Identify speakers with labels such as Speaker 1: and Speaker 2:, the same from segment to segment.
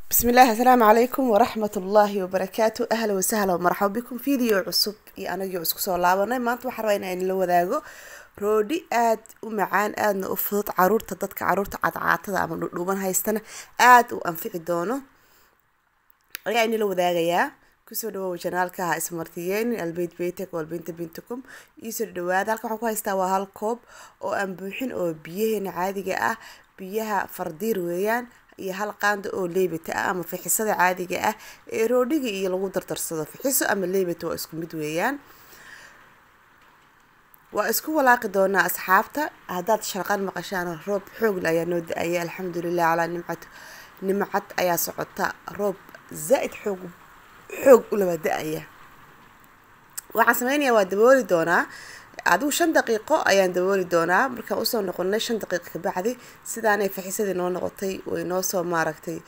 Speaker 1: بسم الله السلام عليكم ورحمة الله وبركاته أهلا وسهلا ومرحبا بكم فيديو عصب iyo anagii isku soo laabanay maanta waxaan rabaa inaan la wadaago roodhi aad u macaan aadna u fudud caruurta dadka caruurta cadcaatada ama dhudhuuban haystana aad u anfici doono ayaa inala wadaagayaa kusoo dhawow janaalka ha ismartiyeenin albeyd beytek walbinta bintukum iisoo dhawaada halka waxaan ku haystaa waa hal koob oo aan buuxin oo biyaheena caadiga ah biyaha fardiir weeyaan iyo hal qaanda oo leebata ah ama fixisada caadiga ah ee roodhiga iyo lagu dardarsado fixiso ama leebata waa isku mid weeyaan waa isku walaaqi doonaa asxaabta haddaad sharqan maqashaan roob xoogle ayaa noo da-aya alxamdulilah calaa nimcad nimcad ayaa socota roob zaa-id xoog xoog ulaba da-aya waxaan sameynayaa waa dabooli doonaa adigu shan daqiiqo ayaan dabooli doonaa markaan usoo noqonay shan daqiiqo kabacdi sidaanay faxisadii noo noqotay way noo soo maaragtay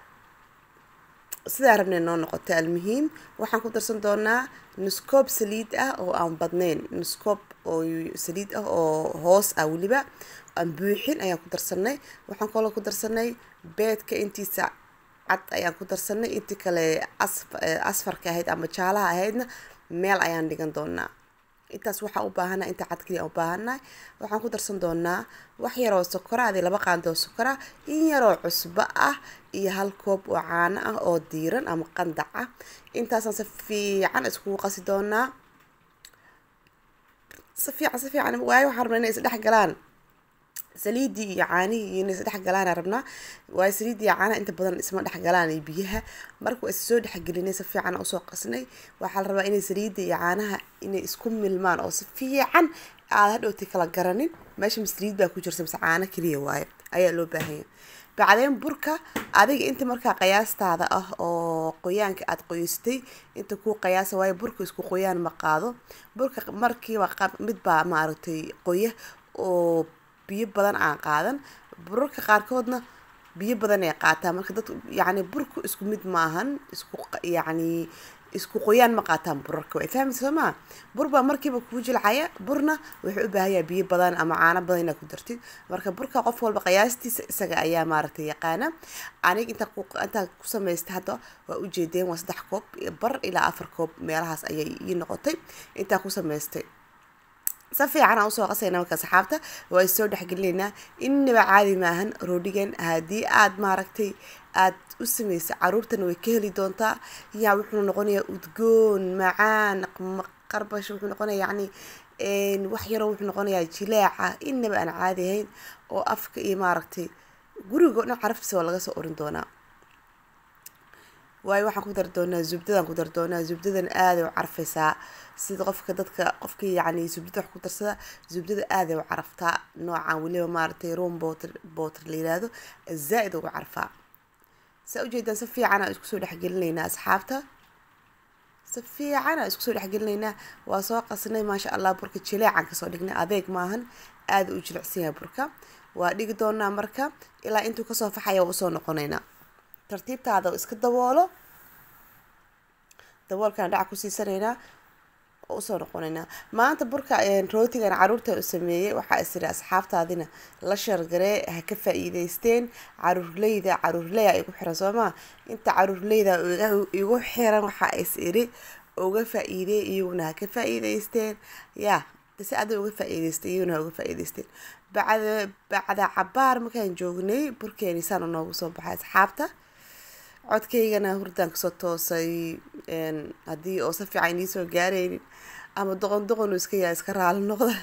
Speaker 1: sidaa rabnay noo noqotay almuhiim waxaan ku darsan doonaa nuskoob saliid ah oo aan badnayn nuskoob oo saliid ah oo hoos ah weliba aan buuxin ayaan ku darsanay waxaan kaloo ku darsanay beedka intiisa cad ayaan ku darsanay intii kale asfarka ahayd ama jaalaha ahaydna meel ayaan dhigan doonaa intaas waxaa u baahana inta cad kaliya u baahannahay waxaan ku darsan doonaa wax yaroo sokora adi laba qaandoo sokora in yaroo cusbo ah iyo hal koob oo caano ah oo diiran ama qandac ah intaasaan si fiican iskugu qasi doonaa si fiican si fiican waayo waxaan rabnaa inay isdhex galaan saliidii iyo caanihii iyo inay isdhex galaana rabnaa waayo saliidii iyo caanaha inta badan isma dhex galaan iyo biyaha marka waa issoo dhexgelinay si fiican usoo qasnay waxaa la rabaa inay saliidda iyo caanaha inay isku milmaan oo si fiican aada hadhowti kala garanin meesha masaliid baa ku jirta mise caano keliya waayo ayaa loo baahanya bacdeen burka adiga inta markaa qiyaastaada ah oo qoyaanka aada qoyaystay inta kuu qiyaasa waayo burka isku qoyaan ma qaado burka markiiba midbaa maaragtay qoya oo biyo badan aan qaadan burarka qaarkoodna biyo badan ay qaataan marka dad yacni burku isku mid maahan isku yacni isku qoyaan ma qaataan burarka way fahmaysa soo maa bur baa markiiba kuu jilcaya burna wuxuu u baahanyaa biyo badan ama caano badan inaad ku dartid marka burka qof walba qiyaastiisa isaga ayaa maaragtay yaqaana aniga intaa ku intaa ku samaystay hadda waa ujeedeen waa saddex koob bar ilaa afar koob meelahaas ayay ii noqotay intaa ku samaystay si fiican aan usoo qasayna marka saxaabta waa isoo dhexgelinaynaa innaba caadi maahan roodhigan haddii aad maaragtay aad u samaysa caruurtana way ka heli doontaa yaa wuxuu noqonayaa udgoon macaan qarbash wuxuu noqonaya yacni wax yaroo wuxuu noqonayaa jilaaca innaba aan caadi ahayn oo afka iyo maaragtay gurigo dhan caraftiisa waa laga soo orin doonaa waayo waxaan ku dari doonaa zubdadaan ku dari doonaa zubdadan aaday u carfaysaa sida qofka dadka qofkii yacni zubdada wax ku darsada zubdada aaday u caraftaa noocan weliba maaragtay room boter boter la yiraahdo zaa-id ugu carfaa saa ujeedaan si fiican aan isku soo dhexgelinaynaa asxaabta si fiican aan isku soo dhexgelinaynaa waa soo qasnay maasha allah burka jileecan kasoo dhignay adeeg maahan aada u jilicsan yahay burka waa dhigi doonaa marka ilaa intuu kasoo faxaya waa usoo noqonaynaa tartiibtaada iska daboolo daboolkaan dhaca ku siisanaynaa oo usoo noqonaynaa maanta burka rootigan caruurta u sameeyey waxaa isiri asxaabtaadina la shargaree ha ka faa-iideysteen caruurleyda caruurleya igu xiran soomaa inta caruurleyda igu xiran waxaa is iri uga faa-iidey iyaguna ha ka faa-iideysteen yaa si ada uga faa-iideystay iyaguna ha uga faa-iideysteen bacda bacda cabaar markaan joognay burkeeni saana noogu soo baxay asxaabta codkaygana hurdaan kasoo toosay haddii oo si fiican iisoo gaaraynin ama doqon doqon iska yaa iska raali noqda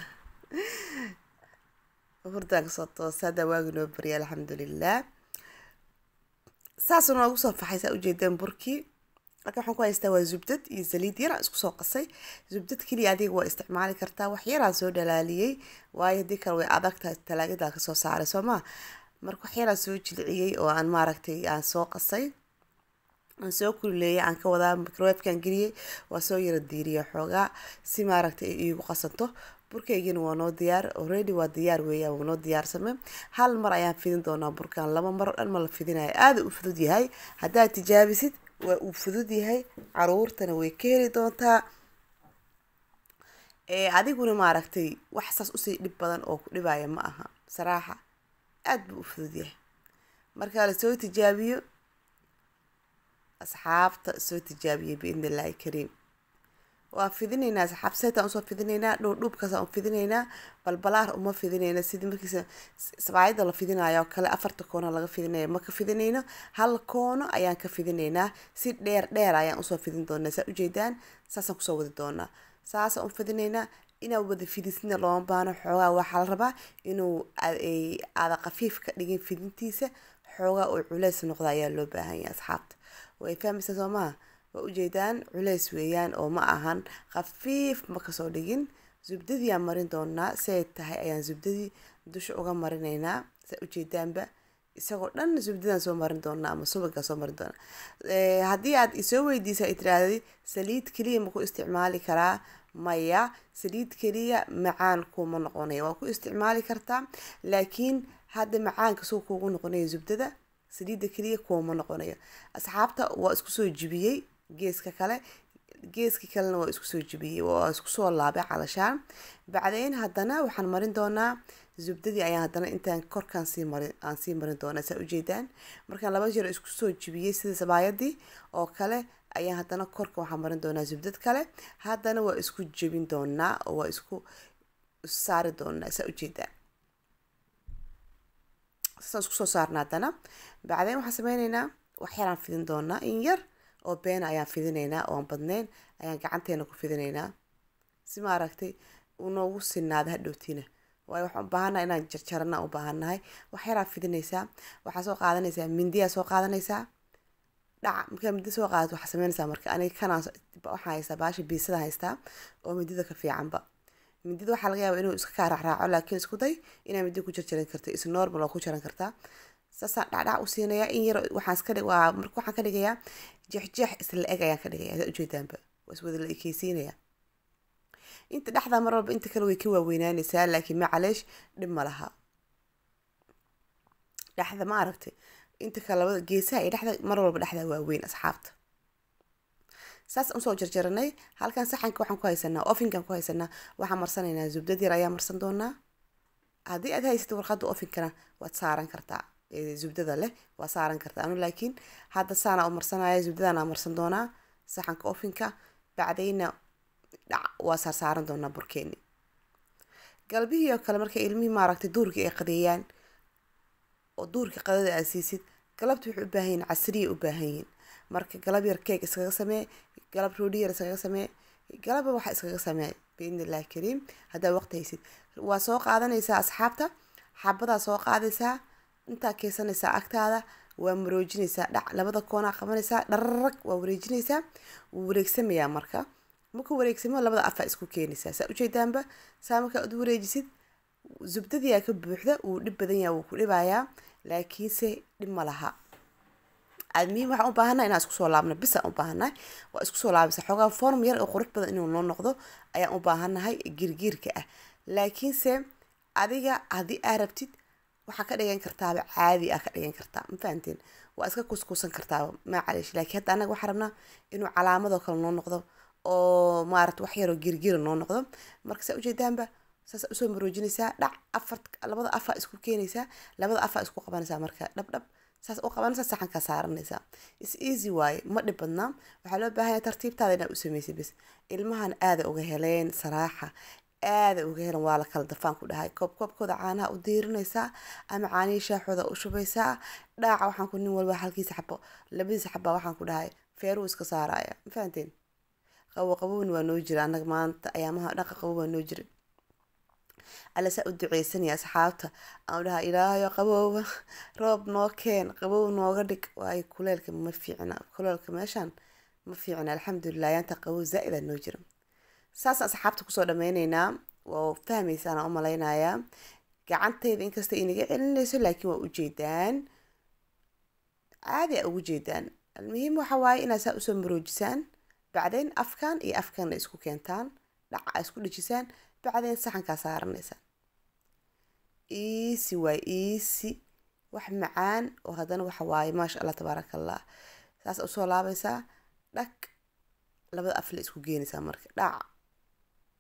Speaker 1: hurdaan kasoo toosay haddaa waagi noo barya alxamdulilah saasuu noogu soo faxay saa ujeedaan burkii marka waxaan ku haystaa waa zubdad iyo saliid yaraan isku soo qasay zubdad keliya adiga waa isticmaali kartaa wax yaraan soo dhalaaliyey waayo haddii kale way adagtahay talaagadaa kasoo saaray soo maa marka wax yaraan soo jilciyey oo aan maaragtay aan soo qasay aan soo kulileeyay aan ka wadaa microwefkan geliyey waa soo yara diiriya xoogaa si maaragtay ay iigu qasanto burkaygina waa noo diyaar already waa diyaar weeyaan waa noo diyaarsame hal mar ayaan fidin doonaa burkan laba mar oo dhan ma la fidinayo aada u fudud yahay haddaad tijaabisid waa uu fudud yahay caruurtana way ka heli doontaa adiguna maaragtay wax saas usii dhib badan oo ku dhibaya ma aha saraaxa aada buu u fudud yahay marka lasoo tijaabiyo asxaabta soo tijaabiyay biidni illaahi kariim waa fidinaynaa asxaab seetaan usoo fidinaynaa dhuudhuubkaasaan u fidinaynaa balbalaar uma fidinayna sidii markiisa sabaayada la fidinayo oo kale afarta koono laga fidinaya ma ka fidinayno hal koono ayaan ka fidinaynaa si dheer dheer ayaan usoo fidin doonaa saa ujeedaan saasaan kusoo wadi doonaa saasaan u fidinaynaa inaa wada fidisina looma baano xoogaa waxaa la rabaa inuu aada khafiif ka dhigin fidintiisa xoogaa oo culeys noqda ayaa loo baahan yahay asxaabta way fahmaysaa soo maha waa ujeedaan culeys weeyaan oo ma ahan khafiif ma kasoo dhigin zubdadii aan marin doonaa siay tahay ayaan zubdadii dusha uga marinaynaa saa ujeedaanba isagoo dhan zubdadaan soo marin doonaa ama subagaa soo marin doonaa haddii aad isoo weydiisa ay tiraahday saliid keliya ma ku isticmaali karaa maya saliid keliya macaan kuma noqonaya waa ku isticmaali kartaa laakiin hadda macaanka suu kuugu noqonaya zubdada saliidda keliya kuuma noqonayo asxaabta waa isku soo jibiyey geeska kale geeska kalena waa isku soo jibiyey waa isku soo laabay calashaan bacdeyn haddana waxaan marin doonaa zubdadii ayaan haddana intaan korkaan sii marin aan sii marin doonaa saa ujeedaan markaan laba jeer isku soo jibiyey sida sabaayadii oo kale ayaan haddana korka waxaan marin doonaa zubdad kale haddana waa isku jebin doonaa oo waa isku saari doonaa saa ujeedaan saasaan isku soo saarna haddana bacdeyn waxaan sameyneynaa wax yaraan fidin doonaa in yar oo beena ayaan fidinaynaa oon badneyn ayaan gacanteena ku fidinaynaa si ma aragtay unoogu sinaada hadhowtiina waayo waxaan u baahannahay inaan jarjarana u baahannahay wax yaraa fidinaysaa waxaa soo qaadanaysaa mindiyaa soo qaadanaysaa dhaca markaa mindi soo qaadato waxaa sameynaysaa marka aniga kanaan waxaan haystaa baasha biisada haystaa oo mindida ka fiicanba mindida waxaa laga yaaba inuu iska kaa raacraaco laakiin isku day inaa mindi ku jarjaran karta is normal oo ku jaran kartaa saasaan dhacdhac u siinayaa in yar waxaan iska dhig waa marka waxaan ka dhigayaa jeexjeex isla eg ayaan ka dhigayaa saa ujeedaanba waa iswada la ekeysiinayaa inta dhexda mar walba inta kale way ka waaweynaanaysaa laakiin macaleesh dhib ma laha dhexda ma aragtay inta kale labada geesaha iyo dhexda mar walba dhexda waaweyn asxaabta saas usoo jarjaranay halkan saxanka waxaan ku haysanaa ofinkan ku haysanaa waxaan marsanaynaa zubdad yar ayaa marsan doonaa haddii aad haysatid warqadda ofinkana waad saaran kartaa zubdada leh waa saaran kartaa anu laakiin hadda saana u marsanaya zubdadana marsan doonaa saxanka ofinka bacdayna dhac waa saarsaaran doonaa burkeeni galbihii oo kale markay ilmihii maaragtay duurkii ay qadeeyaan oo duurkii qadada aad siisid galabta waxay u baahan yihin casriya u baahan yihin marka galab yar keeg iskaga samee galab roodhi yar iskaga samee galaba waxa iskaga samee biidni illahi kariim haddaa waqti haysid waa soo qaadanaysaa asxaabta xabadaa soo qaadaysaa intaa keysanaysaa agtaada waa maroojinaysaa dhac labada koonaa qabanaysaa dhararag waa wareejinaysaa wuu wareegsamayaa marka markuu wareegsamo labada afaa isku keenaysaa saa ujeedaanba saa markaa ad wareejisid zubdadiyaa ka buuxda wuu dhib badan yaha wuu ku dhibayaa laakiinse dhib ma laha admiin waxaan u baahannaha inaan isku soo laabno bisaan u baahannahay waa isku soo laabaysa xoogaa form yar oo qurux badan inuu noo noqdo ayaan u baahannahay girgiirka ah laakiinse adiga haddii aa rabtid waxaa ka dhigan kartaaba caadi ah ka dhigan kartaa ma fahanteen waa iska kuskuusan kartaaba macaleesh laakiin hadda annaga waxaa rabnaa inuu calaamadoo kale noo noqdo oo maarata wax yaroo girgira noo noqdo marka saa ujeedaanba saas usoo maroojinaysaa dhac afar labada afaa isku keenaysaa labada afaa isku qabanaysaa marka dhab dhab saas u qabanaysaa saxankaa saaranaysaa is easy waaye ma dhib badnaa waxaa loo baahanya tartiibtaada inaad u samaysid bis ilmahan aada uga heleen saraaxa aada uga helan waa la kala dafaan ku dhahay koob koobkooda caanaha u diirinaysaa ama caanihii shaaxooda u shubaysaa dhaaca waxaan ku nin walba halkiisa xabo labadiisa xabaa waxaan ku dhahay feeruu iska saaraya ma fahanteen qabow qabowna waa noo jira annaga maanta ayaamaha dhaqa qabow waa noo jira alla saa u duceysanaya asxaabta aan dhaha ilaahayo qabowba roob noo keen qabow nooga dhig waayo kuleelka ma fiicna kuleelka meeshaan ma fiicna alxamdulilah yaanta qabow zaa-ida noo jira saas asxaabta kusoo dhameyneynaa waa fahmaysaan u malaynayaa gacantayda inkasta inaga celinayso laakiin waa ujeedaan caadi a ugu jeedaan almuhiim waxa waaye inaad saa usoo maroojisaan bacdeyn afkan iyo afkanna isku keentaan dhaca a isku dhejisaan bacdeyn saxankaa saaranaysaan easy waay easy wax macaan oo haddana waxa waaye maasha allah tabaaraka allah saas usoo laabaysaa dhag labada af la isku geenaysaa marka dhaca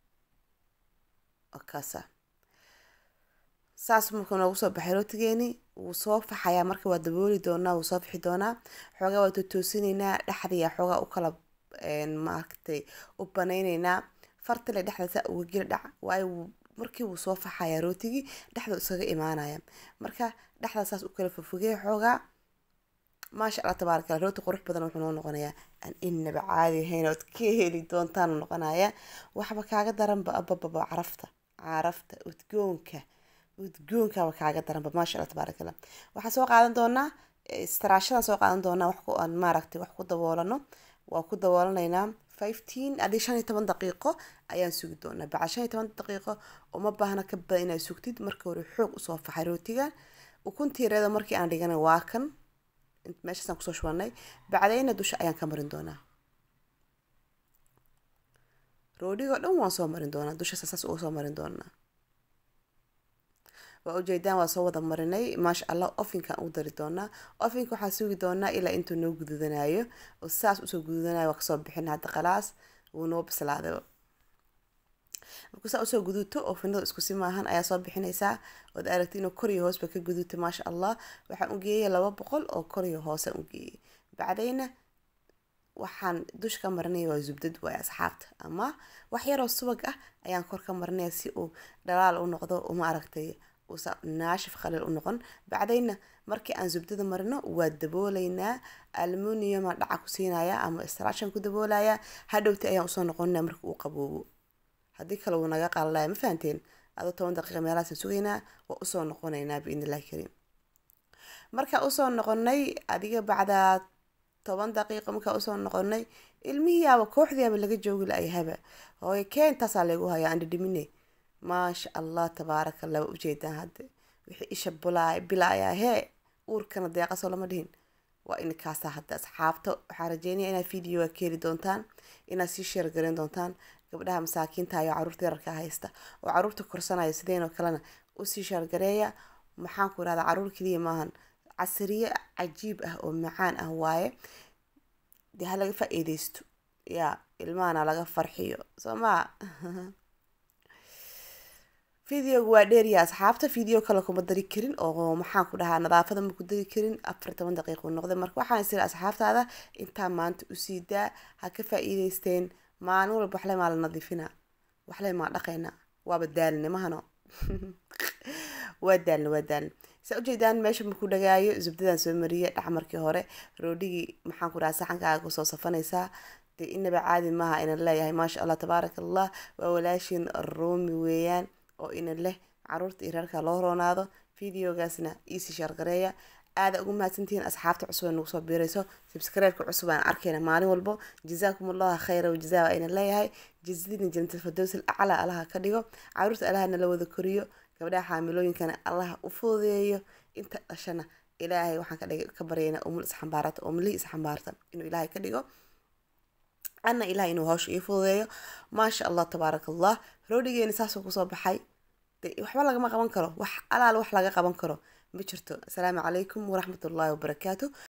Speaker 1: kaasa saas marka noogu soo baxay rootigeeni wuu soo faxayaa marka waa dabooli doonaa wuu soo fixi doonaa xoogaa waa totoosinaynaa dhexdiya xoogaa u kala maaragtay u banaynaynaa fartale dhexda saa uga geli dhac waayo markii wuu soo faxayaa rootigii dhexda iskaga imaanaya marka dhexda saas u kala fofogey xoogaa maasha allah tabaaraka allah rooti qurux badan wuxuu noo noqonayaa aan inaba caadi ahayn ood ka heli doontaan noqonaya waxba kaaga daranba abababa carafta carafta udgoonka udgoonkaaba kaaga daranba maasha allah tabaaraka allah waxaan soo qaadan doonaa istaraashadan soo qaadan doonaa wax ku aan maaragtay wax ku daboolano waa ku daboolanaynaa fifteen adii shan iyo toban daqiiqo ayaan sugi doonaa bacad shan iyo toban daqiiqo uma baahna ka badan inaad sugtid marka hore xoog usoo faxay rootiga ukuntiireeda markii aan dhigana waa kan meeshaasaan kusoo shubanay bacdayna dusha ayaan ka marin doonaa roodhigoo dhan waan soo marin doonaa dusha saas uga soo marin doonaa waa ujeedaan waa soo wada marinay maasha allah ofinkaan u dari doonaa ofinka waxaa sugi doonaa ilaa intuu noo gududanayo oo saas usoo gududanayo waa kasoo bixin hadda khalaas wuu noo bislaaday markuu saa usoo guduuto oo finada iskusi maahan ayaa soo bixinaysaa ood aragti inuu kor iyo hoosba ka guduuto maasha allah waxaan u geeyay laba boqol oo kor iyo hoose u geeyay bacdayna waxaan dusha ka marinaya waa zubdad waay asxaabta ama wax yaroo subag ah ayaan kor ka marinaya si uu dhalaal u noqdo uma aragtay uusa naashif khaliil u noqon bacdayna markii aan zubdada marino waa dabooleynaa almuniuma dhaca ku siinaya ama istraashan ku daboolaya hadhowti ayaan usoo noqonina marka uu qaboobo haddii kale wuu naga qalalaya ma fahanteen adoo toban daqiiqa meelahaasaan sugaynaa waa usoo noqonaynaa biidn illahi kariim markaa usoo noqonay adiga bacdaa toban daqiiqo markaa usoo noqonay ilmihiiyaaba kooxdiiaba laga joogi la-ayahaba hooye keentaasaa lagu hayaa aan dhidhimine maasha allah tabaaraka allah waa ujeedaan hadde wixii isha bulaay bilaayaa hee uurkana deeqasoo lama dhihin waa inkaasaa hadda asxaabta waxaa rajeynaya inaad videoga ka heli doontaan inaad sii sheer garan doontaan gabdhaha masaakiinta iyo caruurta yararka haysta oo caruurta korsanaya sideenoo kalena usii sheergareeya maxaan ku irahdaa caruur keliya maahan casriye cajiib ah oo macaan ah waaye dee ha laga faa-iideysto yaa ilmahana laga farxiyo soo maa videoga waa dheeriya asxaabta video kale kuma dari karin oo maxaan ku dhahaa nadaafada ma ku dari karin afar toban daqiiqu noqday marka waxaan isiri asxaabtaada intaa maanta usii daa ha ka faa-iideysteen maalin walba waxle maa la nadiifinaa waxle maa dhaqaynaa waaba daalinimahano waa daalin waa daalin saa ujeedaan meesha marku dhagaayo zubdadan soo mariya dhac markii hore roodhigii maxaan ku dhahaa saxankaaga kusoo safanaysaa dee inaba caadi maaha inan leeyahay maasha allah tabaaraka allah waa walaashiin roomi weeyaan oo inan leh caruurta iyo reerka loo roonaado videogaasna iisi shaargareeya aada ugu mahadsantihiin asxaabta cusub ee nagu soo biirayso subscribe-ka cusub aan arkayna maalin walbo jazaakum allahu khayra wajazaa waa inan leeyahay jazadina jannatul firdaws acla allaha ka dhigo caruurta allaha nala wada koriyo gabdhaha xaamilooyinkana allaha u fududeeyo inta dhashana ilaahay waxaan kadhig ka baryayna umul isxambaarata umlihii isxambaarta inuu ilaahay ka dhigo ana ilahay inuu hawsha ii fududeeyo maasha allah tabaaraka allah roodhigeeni saasuu kusoo baxay de waxba lagama qaban karo wax alaal wax laga qaban karo ma jirto asalaamu calaykum waraxmatullaahi wabarakaatu